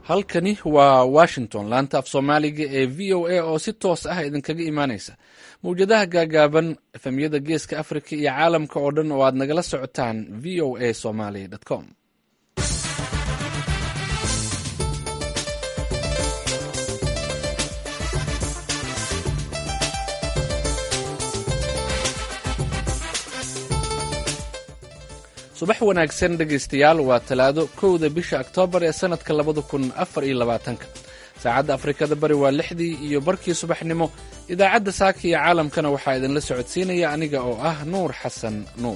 halkani waa washington laanta af soomaaliga ee v o a oo si toos ah idinkaga imaanaysa mawjadaha gaagaaban efemyada geeska afrika iyo caalamka oo dhan oo aad nagala socotaan v o a somaly com subax wanaagsan dhegaystayaal waa talaado kowda bisha oktoobar ee sannadka labada kun afar iyo labaatanka saacadda afrikada bari waa lixdii iyo barkii subaxnimo idaacadda saaka iyo caalamkana waxaa idinla socodsiinaya aniga oo ah nuur xasan nuur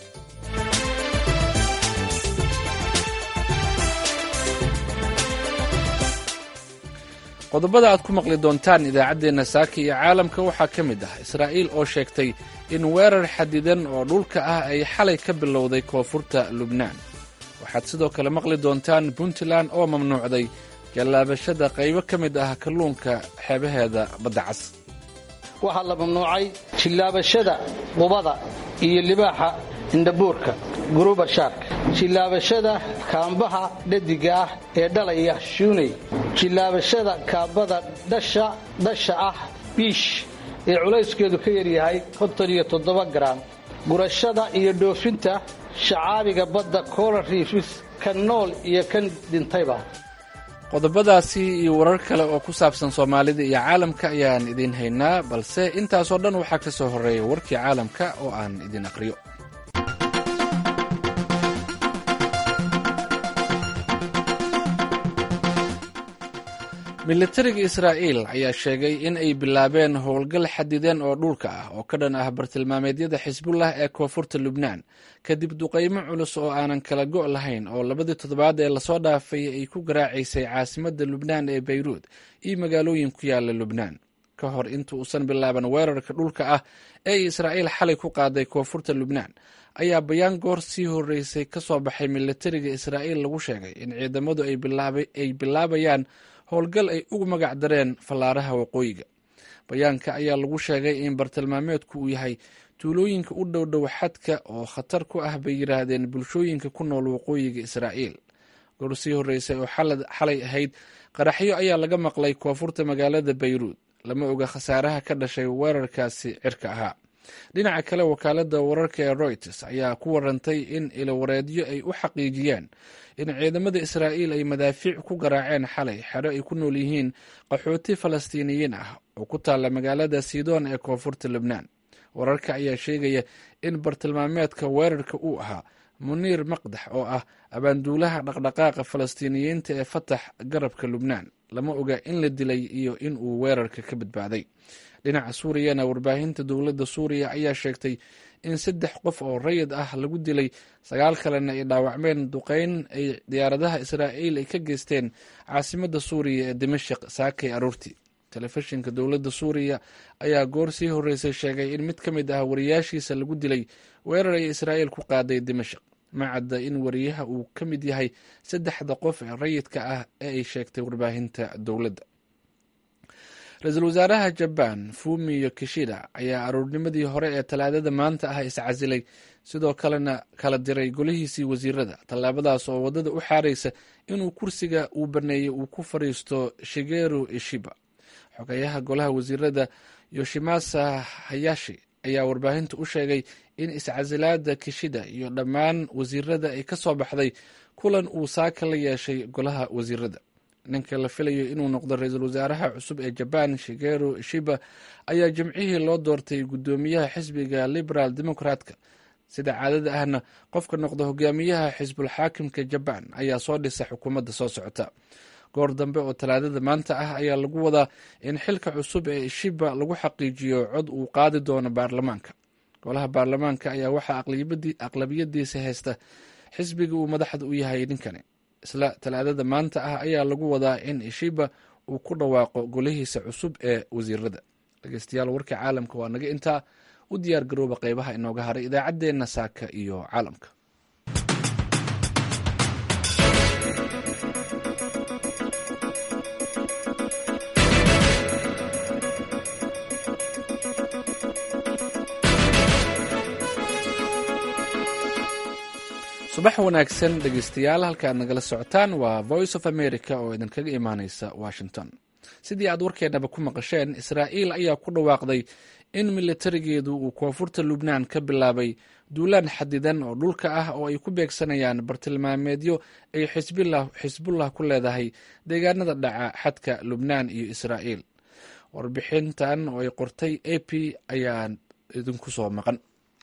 qodobada aad ku maqli doontaan idaacaddeenna saaka iyo caalamka waxaa ka mid ah israa'iil oo sheegtay in weerar xadidan oo dhulka ah ay xalay ka bilowday koonfurta lubnaan waxaad sidoo kale maqli doontaan puntland oo mamnuucday jallaabashada qaybo ka mid ah kalluunka xeebaheeda badda cas waxaa la mamnuucay jillaabashada qubada iyo libaaxa indhabuurka guruba shaarka jillaabashada kaambaha dhadiga ah ee dhalaya shuuney jillaabashada kaabada dhasha ah biish ee culayskeedu ka yaryahay garaam gurashada iyo dhoofinta shacaabiga badda cola riifis kan nool iyo kan dhintayba qodobadaasi iyo warar kale oo ku saabsan soomaalida iyo caalamka ayaan idiin haynaa balse intaasoo dhan waxaa ka soo horreeya warkii caalamka oo aan idin aqriyo militariga israa'iil ayaa sheegay in ay bilaabeen howlgal xadideen oo dhulka ah oo ka dhan ah bartilmaameedyada xisbullah ee koonfurta lubnaan kadib duqaymo culus oo aanan kala go' lahayn oo labadii toddobaad ee lasoo dhaafay ay ku garaacaysay caasimadda lubnaan ee bayruud iyo magaalooyin ku yaala lubnaan ka hor inta uusan bilaaban weerarka dhulka ah ee israa'iil xalay ku qaaday koonfurta lubnaan ayaa bayaan goor sii horreysay ka soo baxay militariga israa'iil lagu sheegay in ciidamadu ay bilaabayaan howlgal ay ugu magac dareen fallaaraha waqooyiga bayaanka ayaa lagu sheegay in bartilmaameedku uu yahay tuulooyinka u dhowdhow xadka oo khatar ku ah bay yidhaahdeen bulshooyinka ku nool waqooyiga israa'iil goor sii horreysay oo xalay ahayd qaraxyo ayaa laga maqlay koonfurta magaalada bayruud lama oga khasaaraha ka dhashay weerarkaasi cirka ahaa dhinaca kale wakaaladda wararka ee royters ayaa ku warantay in ilowareedyo ay u xaqiijiyeen in ciidamada israa'iil ay madaafiic ku garaaceen xalay xero ay ku nool yihiin qaxooti falastiiniyiin ah oo ku taalla magaalada sidoon ee koonfurta lubnaan wararka ayaa sheegaya in bartilmaameedka weerarka uu ahaa muniir maqdax oo ah abaanduulaha dhaqdhaqaaqa falastiiniyiinta ee fatax garabka lubnaan lama oga in la dilay iyo in uu weerarka ka badbaaday dhinaca suuriyana warbaahinta dowladda suuriya ayaa sheegtay in saddex qof oo rayid ah lagu dilay sagaal kalena ay dhaawacmeen duqeyn ay diyaaradaha israa'iil ay ka geysteen caasimadda suuriya ee dimashik saakay aroortii telefishinka dowladda suuriya ayaa goor sii horreysay sheegay in mid ka mid ah wariyaashiisa lagu dilay weerar ay israa'iil ku qaaday dimashik ma cadda in wariyaha uu ka mid yahay saddexda qof ee rayidka ah ee ay sheegtay warbaahinta dowladda ra-iisul wasaaraha jabaan fumiyo kishida ayaa aroornimadii hore ee talaadada maanta ah iscasilay sidoo kalena kala diray golihiisii wasiirada tallaabadaas oo waddada u xaaraysa inuu kursiga uu baneeyey uu ku fadhiisto shigeru ishiba xogeyaha golaha wasiirada yoshimasa hayashi ayaa warbaahinta u sheegay in iscasilaada kishida iyo dhammaan wasiirada ay ka soo baxday kulan uu saaka la yeeshay golaha wasiirada ninka la filayo inuu noqdo ra-iisul wasaaraha cusub ee jabaan shigeru shiba ayaa jimcihii loo doortay guddoomiyaha xisbiga liberaal democratka sida caadada ahna qofka noqda hogaamiyaha xisbul xaakimka jabaan ayaa soo dhisa xukuumadda soo socota goor dambe oo talaadada maanta ah ayaa lagu wadaa in xilka cusub ee shiba lagu xaqiijiyo cod uu qaadi doono baarlamaanka golaha baarlamaanka ayaa waxaa aqlabiyadiisa haysta xisbiga uu madaxda u yahay ninkani isla talaadada maanta ah ayaa lagu wadaa in ishiba uu ku dhawaaqo golihiisa cusub ee wasiirada dhegeystayaal warkii caalamka waa naga intaa u diyaar garooba qeybaha inooga haray idaacaddeenna saaka iyo caalamka subax wanaagsan dhegeystayaal halka aad nagala socotaan waa voice of america oo idinkaga imaaneysa washington sidii aad warkeennaba ku maqasheen israa'iil ayaa ku dhawaaqday in militarigeedu uu koonfurta lubnaan ka bilaabay duulaan xadidan oo dhulka ah oo ay ku beegsanayaan bartilmaameedyo ay xisbullah ku leedahay deegaanada dhaca xadka lubnaan iyo israa'iil warbixintan oo ay qortay a p ayaa idinku soo maqan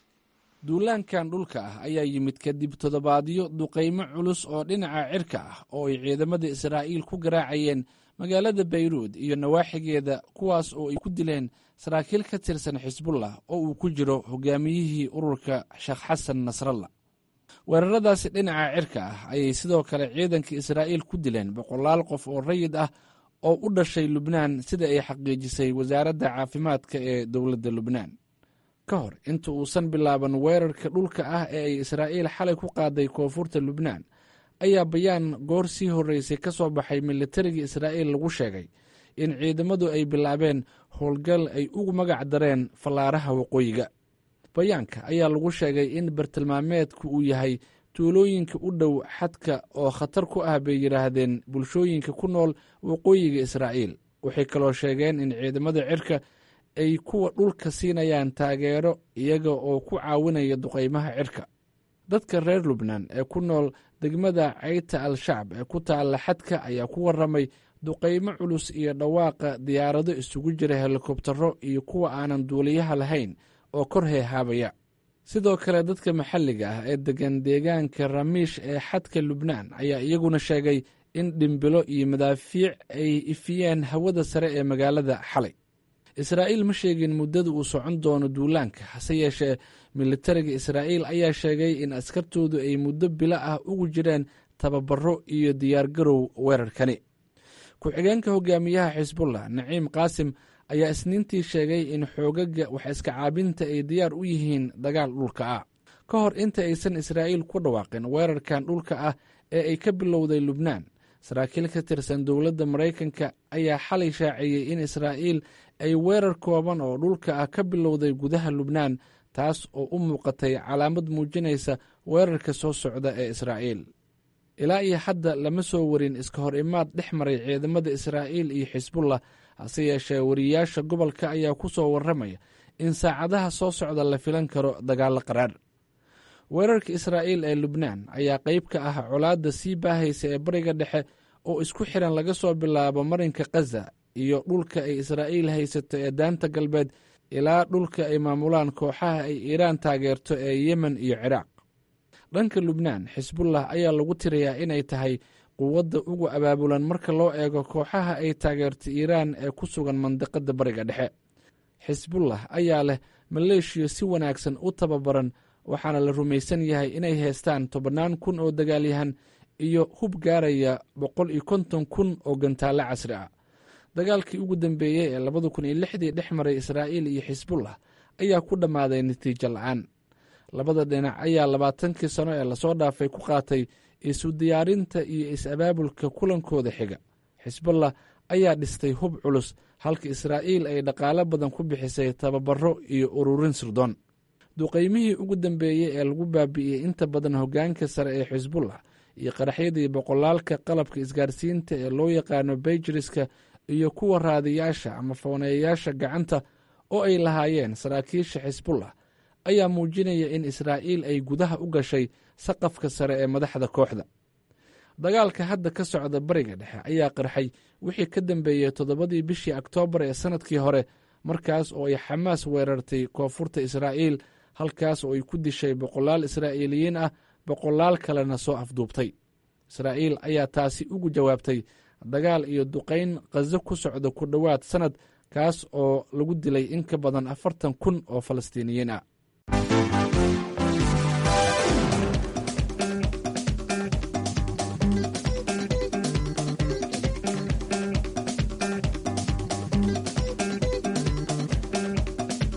duulaankan dhulka ah ayaa yimid kadib toddobaadyo duqaymo culus oo dhinaca cirka ah oo ay ciidamada israa'iil ku garaacayeen magaalada bayruud iyo nawaaxigeeda kuwaas oo ay ku dileen saraakiil ka tirsan xisbullah oo uu ku jiro hogaamiyihii ururka sheekh xasan nasralla weeraradaasi dhinaca cirka ah ayay sidoo kale ciidanka israa'iil ku dileen boqolaal qof oo rayid ah oo u dhashay lubnaan sida ay xaqiijisay wasaaradda caafimaadka ee dowladda lubnaan ka hor inta uusan bilaaban weerarka dhulka ah ee ay israa'iil xalay ku qaaday koonfurta lubnaan ayaa bayaan goor sii horreysay ka soo baxay militariga israa'iil lagu sheegay in ciidamadu ay bilaabeen howlgal ay ugu magac dareen fallaaraha waqooyiga bayaanka ayaa lagu sheegay in bartilmaameedku uu yahay tuulooyinka u dhow xadka oo khatar ku ah bay yidhaahdeen bulshooyinka ku nool waqooyiga israa'iil waxay kaloo sheegeen in ciidamada cirka ay kuwa dhulka siinayaan taageero iyaga oo ku caawinaya duqaymaha cirka dadka reer lubnaan ee ku nool degmada cayta al-shacb ee ku taalla xadka ayaa ku warramay duqaymo culus iyo dhawaaqa diyaarado isugu jira helikobtaro iyo kuwa aanan duuliyaha lahayn oo kor heehaabaya sidoo kale dadka maxalliga ah ee degan deegaanka ramiish ee xadka lubnaan ayaa iyaguna sheegay in dhimbilo iyo madaafiic ay ifiyeen hawada sare ee magaalada xalay israa'iil ma sheegin muddada uu socon doono duulaanka hase yeeshee militariga israa'iil ayaa sheegay in askartoodu ay muddo bilo ah ugu jireen tababaro iyo diyaargarow weerarkani ku-xigeenka hogaamiyaha xisbullah naciim qaasim ayaa isniintii sheegay in xoogaga wax iska caabinta ay diyaar u yihiin dagaal dhulka ah ka hor inta aysan israa'iil ku dhawaaqin weerarkan dhulka ah ee ay ka bilowday lubnaan saraakiil ka tirsan dowladda maraykanka ayaa xalay shaaciyey in israa'iil ay weerar kooban oo dhulka ah ka bilowday gudaha lubnaan taas oo u muuqatay calaamad muujinaysa weerarka soo socda ee israa'iil ilaa iyo hadda lama soo warin iska hor imaad dhex maray ciidamada israa'iil iyo xisbullah hase yeeshee wariyaasha gobolka ayaa ku soo warramaya in saacadaha soo socda la filan karo dagaallo qaraar weerarka israa'iil ee lubnaan ayaa qayb ka ah colaadda sii baahaysa ee bariga dhexe oo isku xiran laga soo bilaabo marinka khaza iyo dhulka ay israa'iil haysato ee daanta galbeed ilaa dhulka ay maamulaan kooxaha ay iiraan taageerto ee yemen iyo ciraaq dhanka lubnaan xisbullah ayaa lagu tirayaa inay tahay quwadda ugu abaabulan marka loo eego kooxaha ay taageerto iiraan ee ku sugan mandiqadda bariga dhexe xisbullah ayaa leh maleeshiya si wanaagsan u tababaran waxaana la rumaysan yahay inay haystaan tobannaan kun oo dagaalyahan iyo hub gaaraya boqol iyo konton kun oo gantaallo casri ah dagaalkii ugu dambeeyey ee labada kun iyo lixdii dhex maray israa'iil iyo xisbullah ayaa ku dhammaaday natiijo la-aan labada dhinac ayaa labaatankii sano ee lasoo dhaafay ku qaatay isu diyaarinta iyo is-abaabulka kulankooda xiga xisbullah ayaa dhistay hub culus halka israa'iil ay dhaqaalo badan ku bixisay tababaro iyo ururin sirdoon duqaymihii ugu dambeeyey ee lagu baabi'iyey inta badan hoggaanka sare ee xisbullah iyo qaraxyadii boqolaalka qalabka isgaarsiinta ee loo yaqaano bayjiriska iyo kuwa raadiyaasha ama fooneeyayaasha gacanta oo ay lahaayeen saraakiisha xisbullah ayaa muujinaya in israa'iil ay gudaha u gashay saqafka sare ee madaxda kooxda dagaalka hadda ka socda bariga dhexe ayaa qarxay wixii ka dambeeyey toddobadii bishii oktoobar ee sannadkii hore markaas oo ay xamaas weerartay koonfurta israa'iil halkaas oo ay ku dishay boqolaal israa'iiliyiin ah boqolaal kalena soo afduubtay israa'iil ayaa taasi ugu jawaabtay dagaal iyo duqayn khazo ku socda ku dhowaad sannad kaas oo lagu dilay in ka badan afartan kun oo falastiiniyiin ah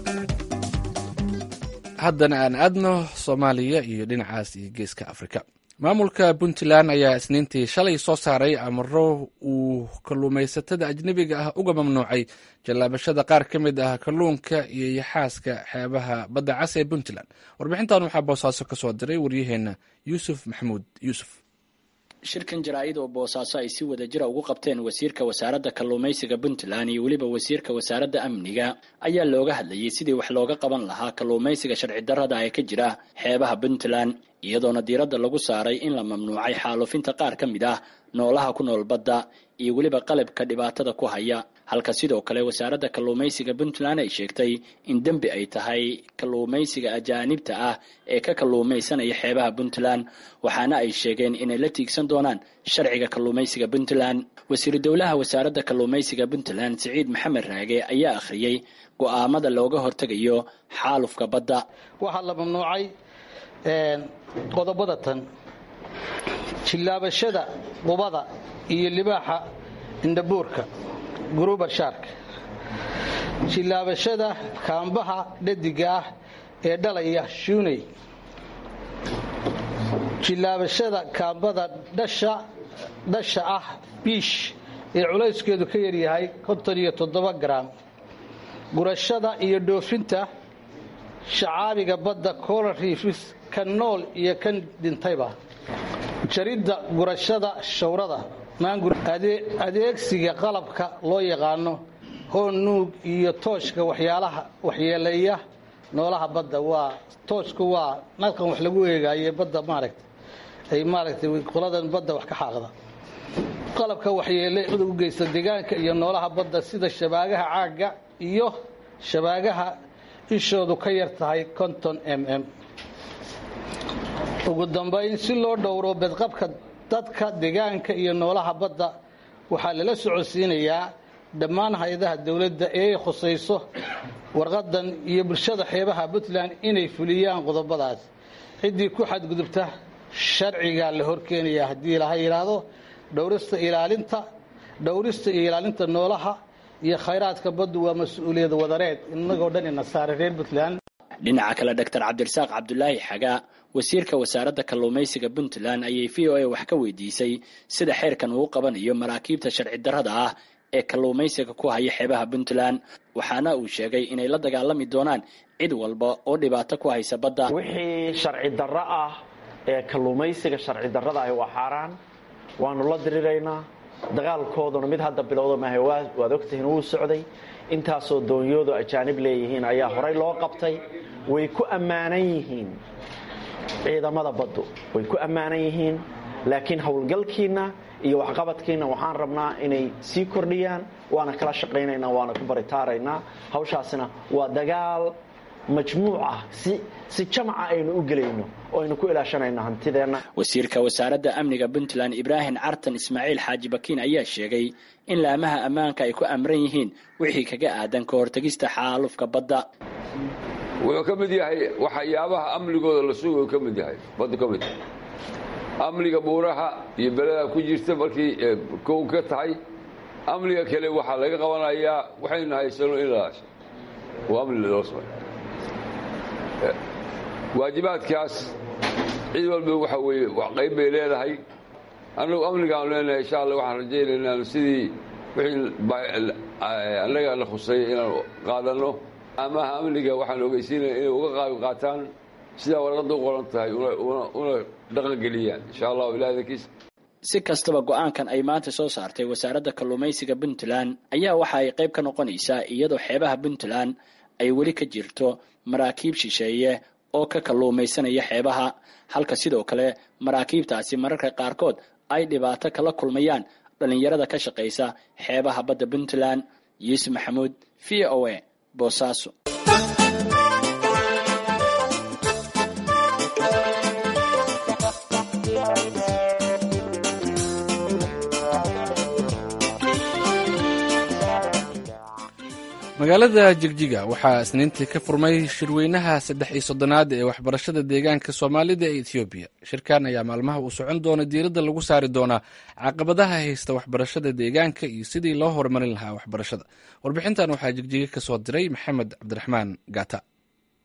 haddana aan aadno soomaaliya iyo dhinacaas iyo geeska afrika maamulka puntland ayaa isniintii shalay soo saaray amaro uu kalluumaysatada ajnebiga ah uga mamnuucay jallaabashada qaar ka mid ah kalluunka iyo yaxaaska xeebaha badda cas ee puntland warbixintan waxaa boosaaso ka soo diray waryaheena yuusuf maxamuud yuusuf shirkan jaraa-id oo boosaaso ay si wada jira ugu qabteen wasiirka wasaaradda kalluumaysiga puntland iyo weliba wasiirka wasaaradda amniga ayaa looga hadlayay sidii wax looga qaban lahaa kalluumaysiga sharci darrada ee ka jira xeebaha puntland iyadoona diiradda lagu saaray in la mamnuucay xaalufinta qaar ka mid ah noolaha ku nool badda iyo weliba qalabka dhibaatada ku haya halka sidoo kale wasaaradda kalluumaysiga puntland ay sheegtay in dembi ay tahay kalluumaysiga ajaanibta ah ee ka kalluumaysanaya xeebaha puntland waxaana ay sheegeen inay la tiigsan doonaan sharciga kalluumaysiga puntland wasiiru dowlaha wasaaradda kalluumaysiga puntland siciid maxamed raage ayaa akhriyey go'aamada looga hortegayo xaalufka badda waxaa la mamnuucay qodobada tan jillaabashada qubada iyo libaaxa indhabuurka gruber shark jillaabashada kaambaha dhadiga ah ee dhalaya shuuney jillaabashada kaambada dhasha ah biish ee culayskeedu ka yaryahay konton iyo toddoba garaam gurashada iyo dhoofinta shacaabiga badda coral riifis kan nool iyo kan dhintayba jaridda gurashada shawrada adeegsiga qalabka loo yaqaano hoon nuug iyo tooshka waxyaalaha waxyeeleeya noolaha badda waa tooshku waa nalkan wax lagu eegaaye badda maaragta ay maaragtay qoladan badda wax ka xaaqda qalabka waxyeele u geysta deegaanka iyo noolaha badda sida shabaagaha caagga iyo shabaagaha ishoodu ka yar tahay konton m m ugu dambayn si loo dhowro bedqabka dadka deegaanka iyo noolaha badda waxaa lala socodsiinayaa dhammaan hay-adaha dowladda ee ay khusayso warqadan iyo bulshada xeebaha puntland inay fuliyaan qodobadaas ciddii ku xadgudubta sharcigaa la horkeenayaa haddii laha yidhaahdo dhowrista ilaalinta dhowrista iyo ilaalinta noolaha iyo khayraadka baddu waa mas-uuliyad wadareed inagoo dhan ina saaray reer puntland dhinaca kale doctor cabdirasaaq cabdulaahi xagaa wasiirka wasaaradda kalluumaysiga puntland ayay v o a wax ka weydiisay sida xeerkan uu qabanayo maraakiibta sharci darrada ah ee kalluumaysiga ku haya xeebaha puntland waxaana uu sheegay inay la dagaalami doonaan cid walba oo dhibaato ku haysa badda wixii sharci darro ah ee kalluumaysiga sharci darrada ahi waa xaaraan waanu la diriraynaa dagaalkooduna mid hadda bilowda maaha waad ogtihiin wuu socday intaasoo doonyoodu ajaanib leeyihiin ayaa horay loo qabtay way ku ammaanan yihiin ciidamada baddu way ku ammaanan yihiin laakiin howlgalkiinna iyo waxqabadkiinna waxaan rabnaa inay sii kordhiyaan waana kala shaqaynaynaa waana ku baritaaraynaa hawshaasina waa dagaal majmuuc ah si si jamaca aynu u gelayno oo aynu ku ilaashanayno hantideenna wasiirka wasaaradda amniga puntland ibraahim cartan ismaaciil xaaji bakiin ayaa sheegay in laamaha ammaanka ay ku amran yihiin wixii kaga aadan ka hortegista xaalufka badda wuxuu ka mid yahay waxyaabaha amnigooda la sugayo ka mid yahay baddu ka mid yahay amniga buuraha iyo beleda ku jirta markii kow ka tahay amniga kale waxaa laga qabanayaa waxaynu haysano in la waa amni loo samay waajibaadkaas cid walba waxa weeye qayb bay leedahay annagu amnigaanu leenahay insha alla waxaan rajaynaynaa sidii wixii annaga la khusay inaanu qaadanno amaha amniga waxaan ogeysiinaya inay uga qaab qaataan sidaa warqadda u qoran tahay una dhaqangeliyaan insha allahu ilahi dankiisa si kastaba go-aankan ay maanta soo saartay wasaaradda kalluumaysiga puntland ayaa waxa ay qayb ka noqonaysaa iyadoo xeebaha puntland ay weli ka jirto maraakiib shisheeye oo ka kalluumaysanaya xeebaha halka sidoo kale maraakiibtaasi mararka qaarkood ay dhibaato kala kulmayaan dhallinyarada ka shaqaysa xeebaha badda puntland yuusuf maxamuud v o a boosaaso magaalada jigjiga waxaa isniintii ka furmay shirweynaha saddex iyo soddonaad ee waxbarashada deegaanka soomaalida ee ethoobiya shirkan ayaa maalmaha uu socon doona diiradda lagu saari doonaa caqabadaha haysta waxbarashada deegaanka iyo sidii loo horumarin lahaa waxbarashada warbixintan waxaa jigjiga ka soo diray maxamed cabdiraxmaan gata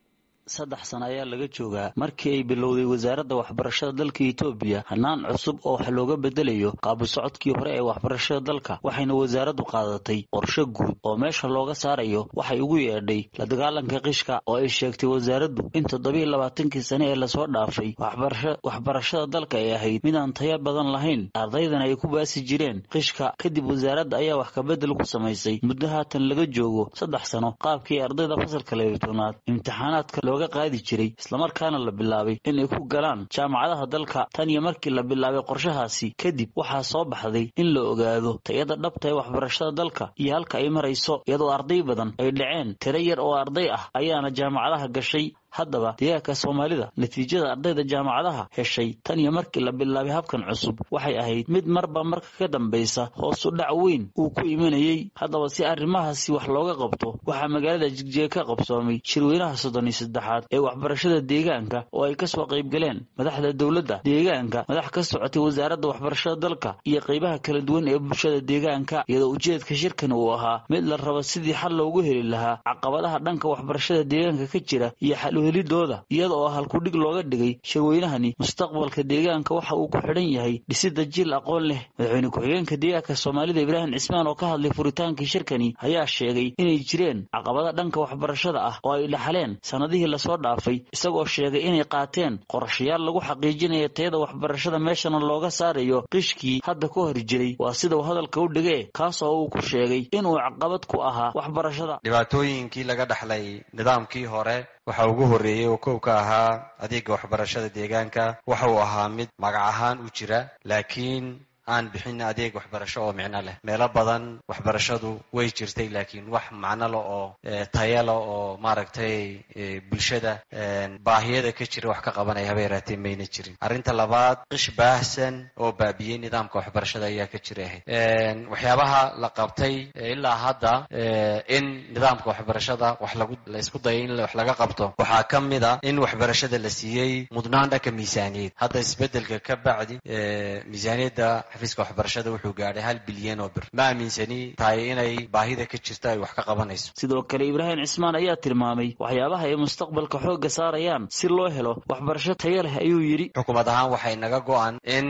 saddex sano ayaa laga joogaa markii ay bilowday wasaaradda waxbarashada dalka etoobiya hanaan cusub oo wax looga bedelayo qaabu socodkii hore ee waxbarashada dalka waxayna wasaaraddu qaadatay qorshe guud oo meesha looga saarayo waxay ugu yeedhay la dagaalanka qishka oo ay sheegtay wasaaraddu in toddobiiyo labaatankii sane ee lasoo dhaafay waxbarashada dalka ay ahayd midaan taya badan lahayn ardaydana ay ku baasi jireen qishka kadib wasaaradda ayaa wax kabedel ku samaysay muddo haatan laga joogo saddex sano qaabkii ardayda fasalka labatoonaad imtixaanaadka looga qaadi jiray islamarkaana la bilaabay inay ku galaan jaamacadaha dalka tan iyo markii la bilaabay qorshahaasi kadib waxaa soo baxday in la ogaado tayada dhabta ee waxbarashada dalka iyo halka ay marayso iyadoo arday badan ay dhaceen tiro yar oo arday ah ayaana jaamacadaha gashay haddaba deegaanka soomaalida natiijada ardayda jaamacadaha heshay tan iyo markii la bilaabay habkan cusub waxay ahayd mid marba marka ka dambaysa hoosu dhac weyn uu ku imanayey haddaba si arrimahaasi wax looga qabto waxaa magaalada jigjiga ka qabsoomay shirweynaha soddon iyo saddexaad ee waxbarashada deegaanka oo ay kasoo qaybgaleen madaxda dowladda deegaanka madax ka socotay wasaaradda waxbarashada dalka iyo qaybaha kala duwan ee bulshada deegaanka iyadoo ujeedka shirkan uu ahaa mid la rabo sidii xal loogu heli lahaa caqabadaha dhanka waxbarashada deegaanka ka jira iyo xal helidooda iyada oo halkudhig looga dhigay shirweynahani mustaqbalka deegaanka waxa uu ku xidhan yahay dhisida jiil aqoon leh madaxweyne ku-xigeenka deegaanka soomaalida ibraahim cismaan oo ka hadlay furitaankii shirkani ayaa sheegay inay jireen caqabada dhanka waxbarashada ah oo ay dhaxleen sannadihii lasoo dhaafay isagoo sheegay inay qaateen qorshayaal lagu xaqiijinayo tayada waxbarashada meeshana looga saarayo qishkii hadda ka hor jiray waa sida uu hadalka u dhigee kaas oo uu ku sheegay inuu caqabad ku ahaa waxbarashada dhibaatooyinkii laga dhaxlay nidaamkii hore waxa ugu horreeyey oo kow ka ahaa adeega waxbarashada deegaanka waxa uu ahaa mid magac ahaan u jira laakiin aan bixin adeeg waxbarasho oo micno leh meelo badan waxbarashadu way jirtay laakiin wax macno le oo tayale oo maaragtay bulshada baahiyada ka jira wax ka qabanaya haba yaraatee mayna jirin arrinta labaad qish baahsan oo baabiyey nidaamka waxbarashada ayaa ka jira ahayd waxyaabaha la qabtay ilaa hadda in nidaamka waxbarashada wax lagu la isku dayay in wax laga qabto waxaa ka mid a in waxbarashada la siiyey mudnaan dhanka miisaaniyad hadda isbedelka ka bacdi miisaaniyadda xafiiska waxbarashada wuxuu gaadhay hal bilyan oo bir ma aaminsani tahay inay baahida ka jirto ay wax ka qabanayso sidoo kale ibraahim cismaan ayaa tilmaamay waxyaabaha ay mustaqbalka xoogga saarayaan si loo helo waxbarasho taya leh ayuu yidhi xukuumad ahaan waxay naga go-an in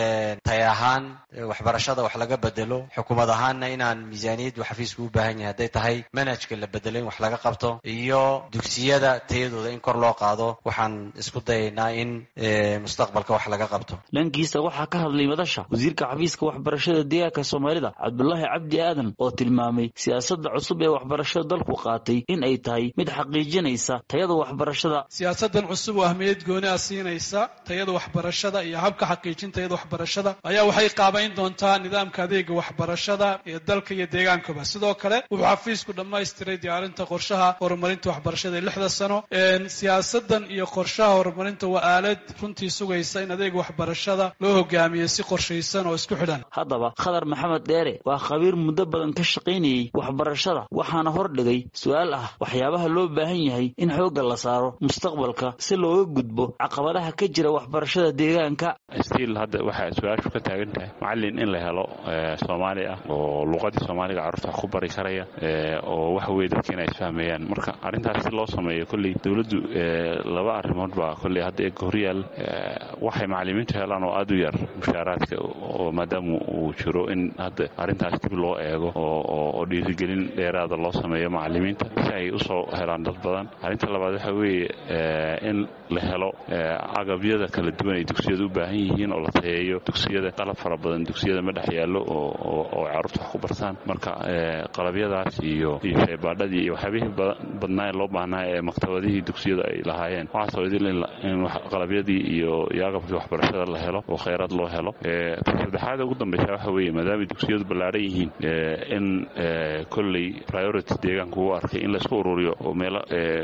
tay ahaan waxbarashada wax laga bedelo xukuumad ahaanna inaan miisaaniyaddu xafiisku u baahan yahay hadday tahay manhajka la bedelo in wax laga qabto iyo dugsiyada tayadooda in kor loo qaado waxaan isku dayaynaa in mustaqbalka wax laga qabto dhankiisa waxaa ka hadlay madasha wasiirka xafiiska waxbarashada deegaanka soomaalida cabdulaahi cabdi aadan oo tilmaamay siyaasadda cusub ee waxbarashada dalku qaatay in ay tahay mid xaqiijinaysa tayada waxbarashada siyaasadan cusub oo ahmiyad gooni ah siinaysa tayada waxbarashada iyo habka xaqiijin tayada waxbarashada ayaa waxay qaabayn doontaa nidaamka adeega waxbarashada ee dalka iyo deegaankaba sidoo kale wuxuu xafiisku dhammaystiray diyaarinta qorshaha horumarinta waxbarashada ee lixda sano siyaasadan iyo qorshaha horumarinta waa aalad runtii sugaysa in adeega waxbarashada loo hogaamiyo si qorshaysan oo isku xidhan haddaba khadar maxamed dheere waa khabiir muddo badan ka shaqaynayey waxbarashada waxaana hordhigay su-aal ah waxyaabaha loo baahan yahay in xoogga la saaro mustaqbalka si looga gudbo caqabadaha ka jira waxbarashada deegaanka stiil hadda waxay su-aashu ka taagan tahay macallin in la helo soomaali ah oo luqadii soomaaliga carruurta wax ku bari karaya oo waxa weye dadka inay isfahmayaan marka arrintaas si loo sameeyo kolley dowladdu laba arrimood baa kolley hadda eega horyaal waxay macallimiintu helaan oo aada u yar mushaaraadka oo maadaama uu jiro in hadda arrintaas dib loo eego oo dhiirigelin dheeraada loo sameeyo macallimiinta si ay usoo helaan dad badan arrinta labaad waxa weeye in la helo agabyada kala duwan ay dugsiyada u baahan yihiin oo la tayeeyo dugsiyada qalab fara badan dugsiyada ma dhex yaallo oo carruurta wax ku bartaan marka qalabyadaas iyo iyo shaybaadhadii iyo waxyaabihii badnaa loo baahnaa ee maktabadihii dugsiyada ay lahaayeen waxaasoo idil in qalabyadii iyo iyo agabkii waxbarashada la helo oo kheyraad loo helo saddexaada ugu dambeysa waxa weeye maadaamay dugsiyadu ballaadhan yihiin in kolley priority deegaanka uu arkay in laysku ururiyo oo meelo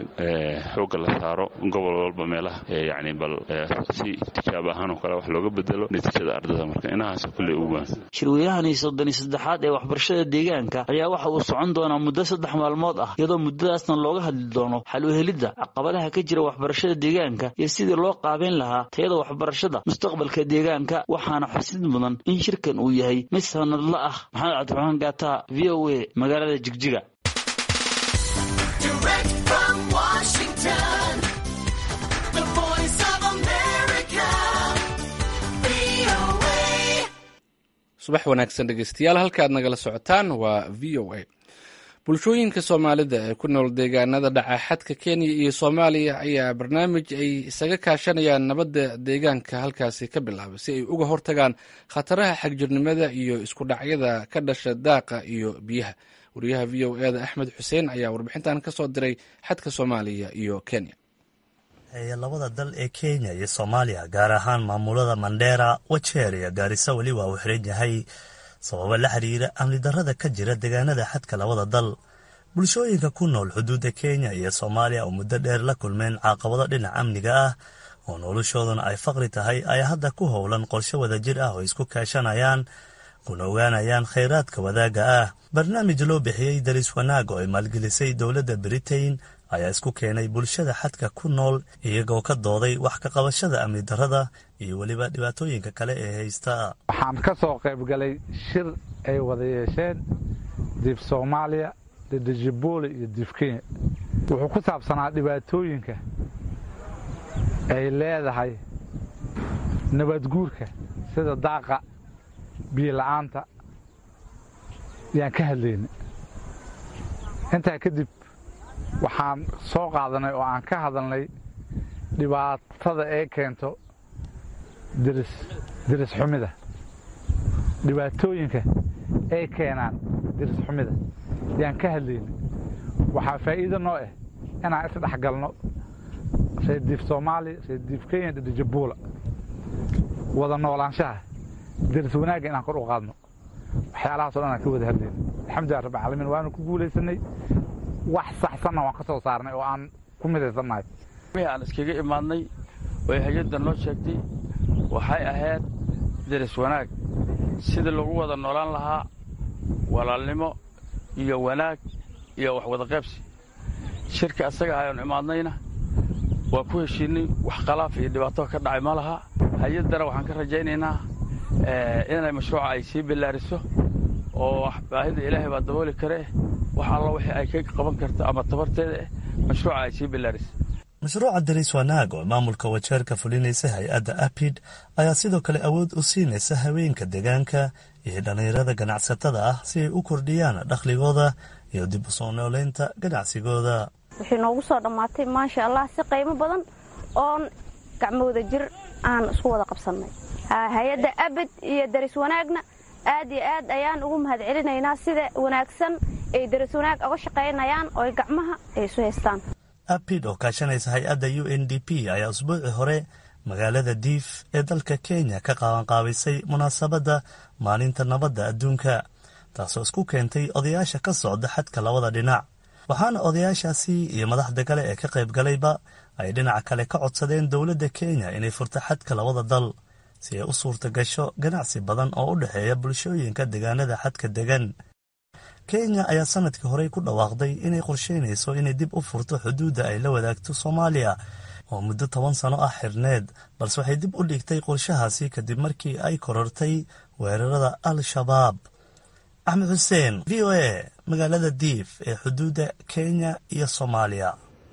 xoogga la saaro gobol walba meelaha yani bal si tijaab ahaan oo kale wax looga bedelo natiijada ardada marka inahaas kolley ugu baan shirweynahani soddon iyo saddexaad ee waxbarashada deegaanka ayaa waxa uu socon doonaa muddo saddex maalmood ah iyadoo muddadaasna looga hadli doono xal u helidda caqabadaha ka jira waxbarashada deegaanka iyo sidii loo qaabeyn lahaa tayada waxbarashada mustaqbalka deegaanka waxaana xusid mudan in shirkan uu yahay mid sanadla ah maxamed cabdiraxmaan gaata v o a magaalada jigjiga subax wanaagsan dhegeystayaal halkaad nagala socotaan waa v o a bulshooyinka soomaalida ee ku nool deegaanada dhaca xadka kenya iyo soomaaliya ayaa barnaamij ay isaga kaashanayaan nabadda deegaanka halkaasi ka bilaabay si ay uga hortagaan khataraha xagjirnimada iyo isku dhacyada ka dhasha daaqa iyo biyaha wariyaha v o eda axmed xuseen ayaa warbixintan ka soo diray xadka soomaaliya iyo kenya labada dal ee kenya iyo soomaaliya gaar ahaan maamulada mandheera wajeer iyo gaarisa weli waa uu xiran yahay sababo la xiriira amni darrada ka jira deegaanada xadka labada dal bulshooyinka ku nool xuduudda kenya iyo soomaaliya oo muddo dheer la kulmeen caqabado dhinaca amniga ah oo noloshooduna ay faqri tahay ayaa hadda ku howlan qorshe wadajir ah oo isku kaashanayaan kuna ogaanayaan khayraadka wadaagga ah barnaamij loo bixiyey daris wanaag oo ay maalgelisay dowladda britain ayaa isku keenay bulshada xadka ku nool iyagoo ka dooday wax ka qabashada amni darrada iyo weliba dhibaatooyinka kale ee haysta waxaan ka soo qayb galay shir ay wada yeesheen diif soomaaliya didijibuli iyo diif kenya wuxuu ku saabsanaa dhibaatooyinka ay leedahay nabadguurka sida daaqa biyo la'aanta yaan ka hadlayna intaa kadib waxaan soo qaadanay oo aan ka hadalnay dhibaatada ee keento diris diris xumida dhibaatooyinka ay keenaan diris xumida yaan ka hadlaynay waxaa faa'iido noo ah inaan isdhex galno reer diif soomaaliya reer diif kenya dhidhijabuula wada noolaanshaha diris wanaagga inaan kor u qaadno waxyaalahaasoo dhan aan ka wada hadlayna alxamdulilah rabbi caalamiin waanu ku guulaysanay wax saxsanna waan ka soo saarnay oo aan ku midaysannahay wixii aan iskaga imaadnay oo hay-adda noo sheegtay waxay ahayd deris wanaag sidii lagu wada noolaan lahaa walaalnimo iyo wanaag iyo wax wada qaybsi shirka asaga ayaanu imaadnayna waa ku heshiinay wax khalaaf iyo dhibaato ka dhacay ma laha hay-addana waxaan ka rajaynaynaa inay mashruuca ay sii bilaariso oo baahida ilaahay baa dabooli kare wax alla wixii ay ka qaban karto ama tabarteeda eh mashruuca ay sii bilaarisa mashruuca daris wanaag oo maamulka wajeerka fulinaysa hay-adda apid ayaa sidoo kale awood u siinaysa haweenka deegaanka iyo dhallinyarada ganacsatada ah si ay u kordhiyaan dakhligooda iyo dib u soo nooleynta ganacsigooda waxay noogu soo dhammaatay maasha allah si qiimo badan oon gacmooda jir aan isku wada qabsannay hay-adda abid iyo daris wanaagna aad iyo aad ayaan ugu mahad celinaynaa sida wanaagsan ay daris wanaag oga shaqaynayaan oo gacmaha ay isu haystaan apid oo kaashanaysa hay-adda u n d p ayaa usbuucii hore magaalada diif ee dalka kenya ka qaabanqaabisay munaasabadda maalinta nabadda adduunka taasoo isku keentay odayaasha ka socda xadka labada dhinac waxaana odayaashaasi iyo madaxda kale ee ka qayb galayba ay dhinaca kale ka codsadeen dowladda kenya inay furto xadka labada dal si ay u suurta gasho ganacsi badan oo u dhexeeya bulshooyinka deegaanada xadka degan kenya ayaa sanadkii horey ku dhawaaqday inay qorsheynayso inay dib u furto xuduudda ay la wadaagto soomaaliya oo muddo toban sano ah xirneed balse waxay dib u dhigtay qorshahaasi kadib markii ay korortay weerarada al-shabaab axmed xuseen v o a magaalada diif ee xuduudda kenya iyo soomaaliya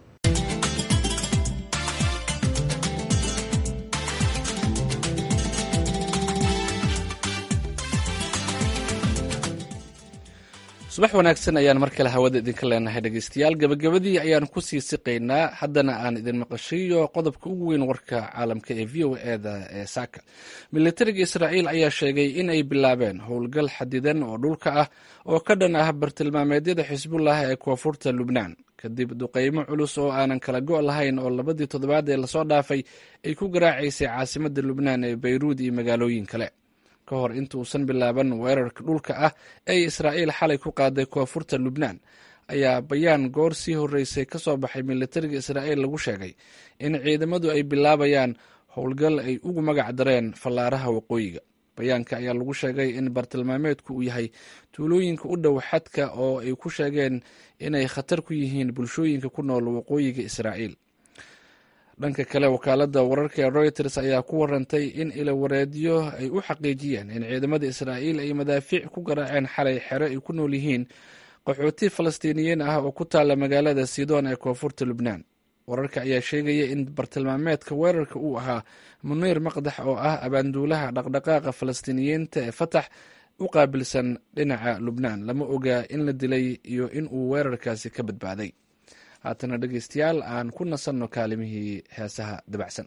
subax wanaagsan ayaan mar kale hawada idinka leenahay dhegeystayaal gabagabadii ayaan kusii siqaynaa haddana aan idin maqashiiyo qodobka ugu weyn warka caalamka ee v o eda ee saaka militariga israa'iil ayaa sheegay in ay bilaabeen howlgal xadidan oo dhulka ah oo ka dhan ah bartilmaameedyada xisbullah ee koonfurta lubnaan kadib duqeymo culus oo aanan kala go' lahayn oo labadii toddobaad ee lasoo dhaafay ay ku garaacaysay caasimadda lubnaan ee bayruud iyo magaalooyin kale ka hor intuusan bilaaban weerarka dhulka ah ee israa'iil xalay ku qaaday koonfurta lubnaan ayaa bayaan goor sii horreysay ka soo baxay militariga israa'iil lagu sheegay in ciidamadu ay bilaabayaan howlgal ay ugu magac dareen fallaaraha waqooyiga bayaanka ayaa lagu sheegay in bartilmaameedku uu yahay tuulooyinka u dhow xadka oo ay ku sheegeen inay khatar ku yihiin bulshooyinka ku nool waqooyiga israa'iil dhanka kale wakaaladda wararka ee reuters ayaa ku warantay in ilawareedyo ay u xaqiijiyeen in ciidamada israa'iil ay madaafiic ku garaaceen xalay xero ay ku nool yihiin qaxooti falastiiniyiin ah oo ku taalla magaalada sidoon ee koonfurta lubnaan wararka ayaa sheegaya in bartilmaameedka weerarka uu ahaa muniir maqdax oo ah abaanduulaha dhaqdhaqaaqa falastiiniyiinta ee fatax u qaabilsan dhinaca lubnaan lama oga in la dilay iyo in uu weerarkaasi ka badbaaday haatana dhegeystayaal aan ku nasanno kaalimihii heesaha dabacsan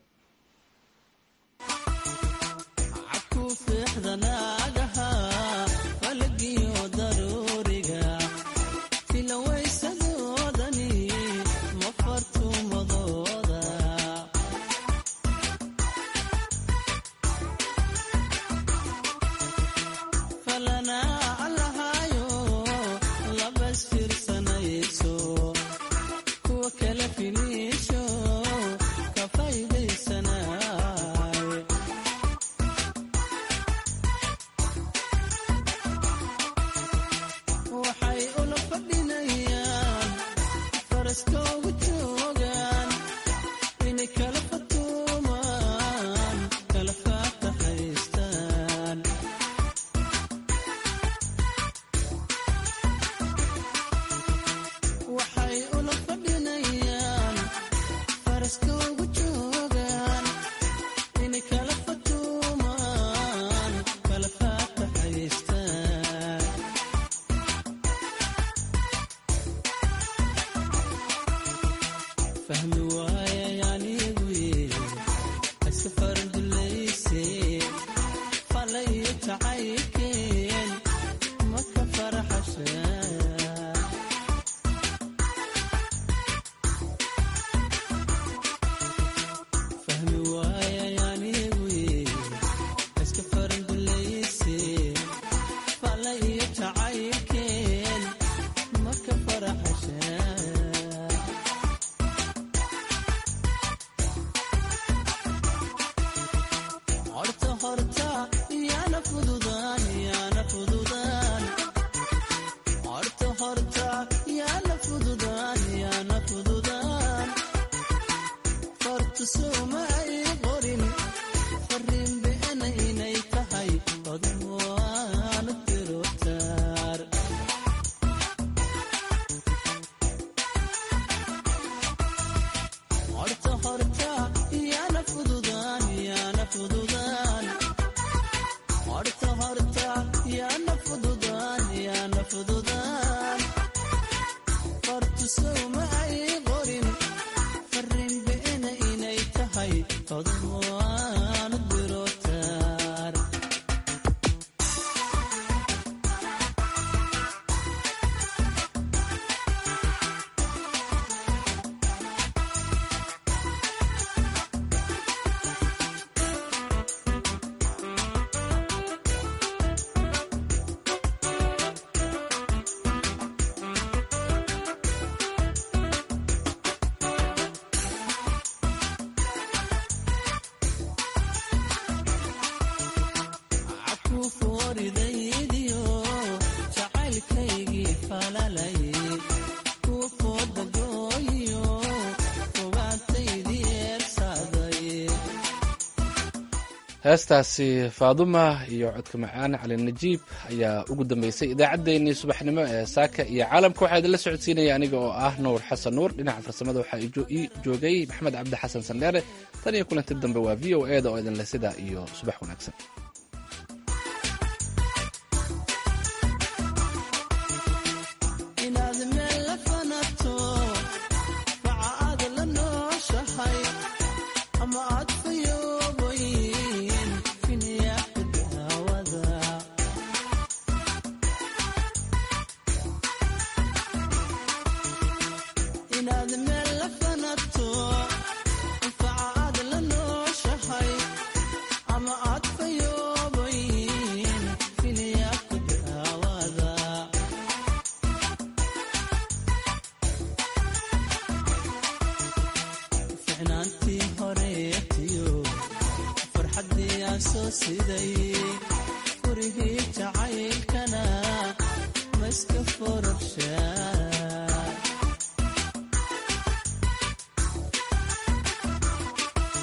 heestaasi faaduma iyo codka macaan cali najiib ayaa ugu dambeysay idaacaddeenii subaxnimo ee saaka iyo caalamka waxaa idinla socodsiinaya aniga oo ah nuur xasan nuur dhinaca farsamada waxaa ii joogay maxamed cabdi xasan sandheere tan iyo kulanti dambe waa v o eda oo idinle sidaa iyo subax wanaagsan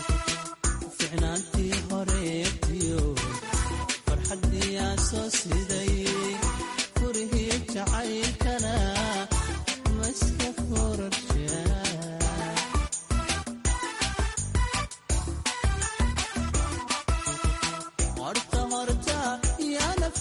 ficnaantii horeetiyo farxaddii aan soo siday